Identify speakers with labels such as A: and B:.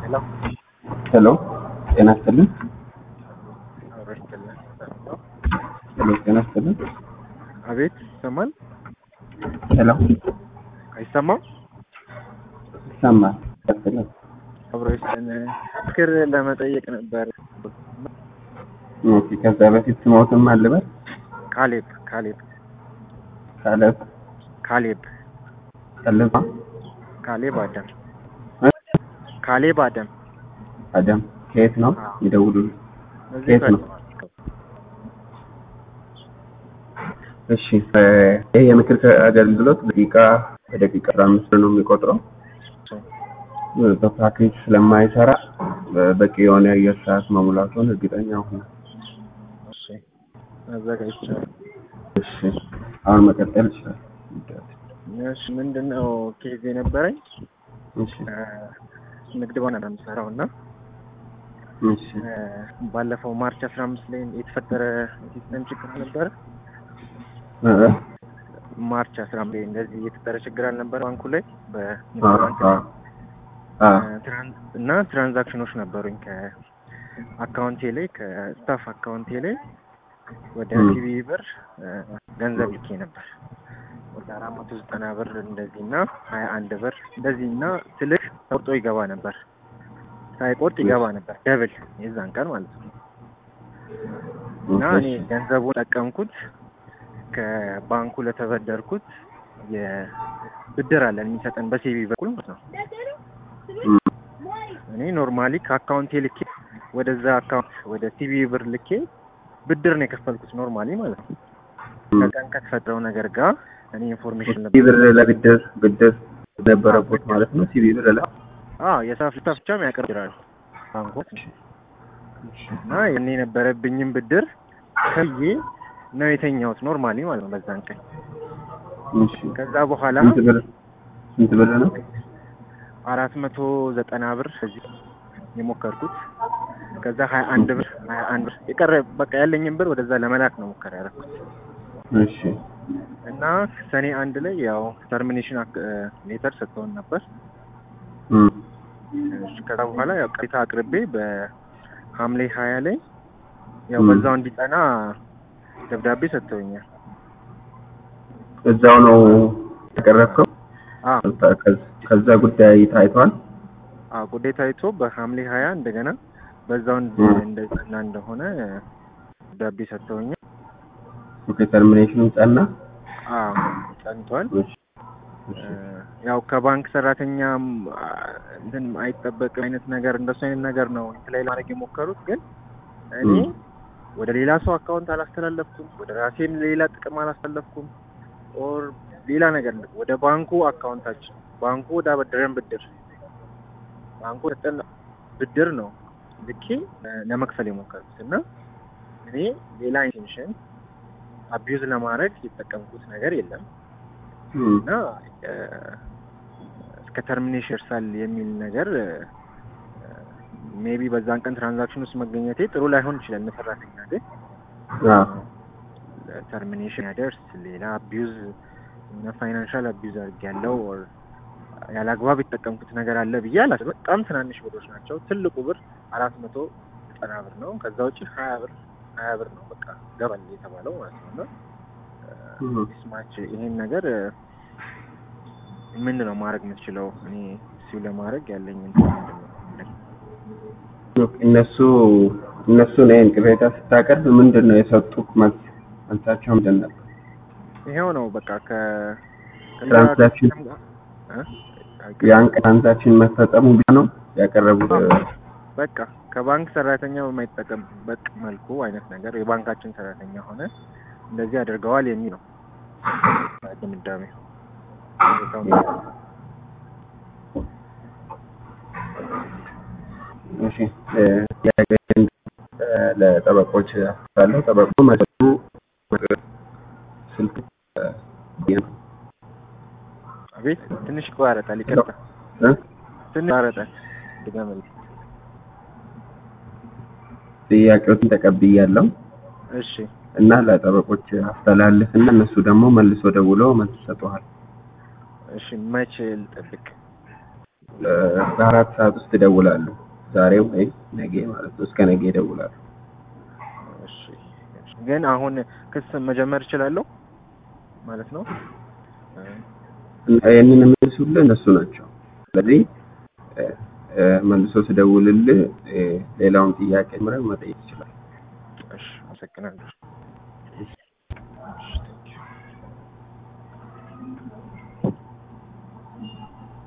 A: ሄሎ
B: ሄሎ ጤና ይስጥልን።
A: አብሮ ይስጥልን።
B: ሄሎ ጤና ይስጥልን።
A: አቤት ይሰማል?
B: ሄሎ
A: አይሰማም?
B: ይሰማል። ይቀጥላል።
A: አብሮ ይስጥልን። ምክር ለመጠየቅ ነበር።
B: ኦኬ ከዛ በፊት ስሞትም አልበል
A: ካሌብ ካሌብ
B: ካለብ
A: ካሌብ
B: ካለብ
A: ካሌብ አደም
B: እ?
A: ካሌብ አደም
B: አደም ከየት ነው
A: አዎ።
B: ይደውሉልኝ።
A: እዚህ
B: የት ነው? እሺ እ፣ ይህ የምክር አገልግሎት ደቂቃ በደቂቃ አስራ አምስት ብር ነው የሚቆጥረው። እ፣ በፓኬጅ ስለማይሰራ እ፣ በቂ የሆነ የአየር ሰዓት መሙላቱን እርግጠኛ ሁኑ።
A: እሺ አዘጋጅቻለሁ።
B: እሺ አሁን መቀጠል ይችላል።
A: እሺ ምንድነው ኬዝ የነበረኝ
B: እሺ
A: እ፣ ንግድ ባንክ ነው የምሰራው እና
B: እሺ
A: እ፣ ባለፈው ማርች አስራ አምስት ላይ የተፈጠረ ሲስተም ችግር ነበረ።
B: እ፣ እ፣
A: ማርች አስራ አምስት ላይ እንደዚህ የተፈጠረ ችግር አልነበረ ባንኩ ላይ በንግድ
B: አ፣
A: ባንክ
B: አ፣ አ፣
A: ትራን- እና ትራንዛክሽኖች ነበሩኝ ከአካውንቴ ላይ ከስታፍ አካውንቴ ላይ ወደ
B: ም።
A: ሲቢ ብር እ፣ ገንዘብ ልኬ ነበር ወደ አራት መቶ ዘጠና ብር እንደዚህ እና ሀያ አንድ ብር እንደዚህ እና ስልክ ቆርጦ ይገባ ነበር ሳይቆርጥ ይገባ ነበር ደብል የዛን ቀን ማለት ነው እና እኔ ገንዘቡን ጠቀምኩት ከባንኩ ለተበደርኩት የብድር አለን የሚሰጠን በሲቢ በኩል ማለት ነው
B: ም፣
A: እኔ ኖርማሊ ከአካውንቴ ልኬ ወደዛ አካውንት ወደ ሲቢ ብር ልኬ ብድር ነው የከፈልኩት ኖርማሊ ማለት ነው።
B: ም።
A: ከቀን ከተፈጠረው ነገር ጋር እኔ ኢንፎርሜሽን
B: ሲቢ ብር ለብድር ብድር ነበረበት ማለት ነው። ሲቢ ብር ላይ
A: አዎ የሳፍ ልታ ብቻም ያቀርብራል ባንኮች እና የኔ የነበረብኝም ብድር ከዬ ነው የተኛሁት ኖርማሊ ማለት ነው በዛን ቀን።
B: እሺ
A: ከዛ በኋላ
B: ስንት ብር ስንት ብር ነው?
A: አራት መቶ ዘጠና ብር እዚህ የሞከርኩት ከዛ ሀያ አንድ ብር ሀያ አንድ ብር የቀረ በቃ ያለኝን ብር ወደዛ ለመላክ ነው ሙከራ ያደረኩት
B: እሺ
A: እና ሰኔ አንድ ላይ ያው ተርሚኔሽን ሌተር ሰጥተውን ነበር።
B: ም፣
A: እሺ፣ ከዛ በኋላ ያው ቅሬታ አቅርቤ በሐምሌ ሀያ ላይ ያው
B: ም።
A: በዛው እንዲጠና ደብዳቤ ሰጥተውኛል።
B: እዛው ነው ያቀረብከው?
A: አዎ
B: ከዛ- ከዛ ጉዳይ ታይቷል።
A: አዎ ጉዳይ ታይቶ በሐምሌ ሀያ እንደገና በዛው እንድ-
B: ም።
A: እንደጸና እንደሆነ ደብዳቤ ሰጥተውኛል።
B: ኦኬ ተርሚኔሽኑ ጸና።
A: አዎ ጸንቷል።
B: እሺ እሺ
A: ያው ከባንክ ሰራተኛም አ፣ እንትን አይጠበቅም አይነት ነገር እንደሱ አይነት ነገር ነው እንትን ላይ ለማድረግ የሞከሩት። ግን እኔ
B: ም።
A: ወደ ሌላ ሰው አካውንት አላስተላለፍኩም፣ ወደ ራሴን ሌላ ጥቅም አላስተላለፍኩም፣ ኦር ሌላ ነገር ወደ ባንኩ አካውንታችን ባንኩ ወደ አበደረን ብድር ባንኩ ወደ ብድር ነው ልኬ እ፣ ለመክፈል የሞከሩት እና እኔ ሌላ ኢንቴንሽን አቢዩዝ ለማድረግ የተጠቀምኩት ነገር የለም።
B: ም፣
A: እና እ፣ እስከ ተርሚኔሽን ይርሳል የሚል ነገር ሜቢ በዛን ቀን ትራንዛክሽን ውስጥ መገኘቴ ጥሩ ላይሆን ይችላል። እንደ ሰራተኛ ግን
B: አዎ
A: ተርሚኔሽን ያደርስ ሌላ አቢዩዝ እና ፋይናንሻል አቢዩዝ አድርጌያለሁ ኦር ያለ አግባብ የተጠቀምኩት ነገር አለ ብዬ አላስብም። በጣም ትናንሽ ብሮች ናቸው። ትልቁ ብር አራት መቶ ዘጠና ብር ነው። ከዛ ውጭ ሀያ ብር ሀያ ብር ነው በቃ ገባል የተባለው ማለት ነው እና
B: ም።
A: ስማች ይሄን ነገር ምንድን ነው ማድረግ የምትችለው? እኔ እሱ ለማድረግ ያለኝ እንትን ምንድን ነው?
B: እነሱ እነሱ እኔን ቅሬታ ስታቀርብ ምንድን ነው የሰጡት መልስ? መልሳቸው ምንድን ነበር?
A: ይሄው ነው በቃ ከ ከዛ
B: ትራንዛክሽን
A: ከሲስተም ጋር እ?
B: ያን ትራንዛክሽን መፈጸሙ ብቻ ነው ያቀረቡት?
A: በቃ ከባንክ ሰራተኛ በማይጠቀምበት መልኩ አይነት ነገር የባንካችን ሰራተኛ ሆነ እንደዚህ አድርገዋል የሚል ነው ድምዳሜ።
B: እሺ እ፣ ጥያቄን እ፣ ለጠበቆች አስተላለሁ። ጠበቁ መሰጡ ስልክ እ፣ ነው።
A: አቤት ትንሽ ይቆራረጣል። ይቅርታ
B: እ?
A: ትንሽ ይቆራረጣል። ድገምልኝ።
B: ጥያቄዎችን ተቀብያለሁ
A: እሺ
B: እና ለጠበቆች አስተላልፍ እና እነሱ ደግሞ መልሶ ደውለው መልስ ይሰጡሃል።
A: እሺ መቼ ልጠብቅ?
B: እ፣ በአራት ሰዓት ውስጥ ይደውላሉ። ዛሬ ወይ ነገ ማለት ነው። እስከ ነገ ይደውላሉ።
A: እሺ እሺ። ግን አሁን ክስ መጀመር እችላለሁ ማለት ነው? እ፣
B: ይህንን የሚመልሱልህ እነሱ ናቸው። ስለዚህ እ፣ እ፣ መልሶ ሲደውልልህ እ፣ ሌላውን ጥያቄ ምረህ መጠየቅ ይችላል።
A: እሺ አመሰግናለሁ። እሺ፣ ቴንክ ዩ።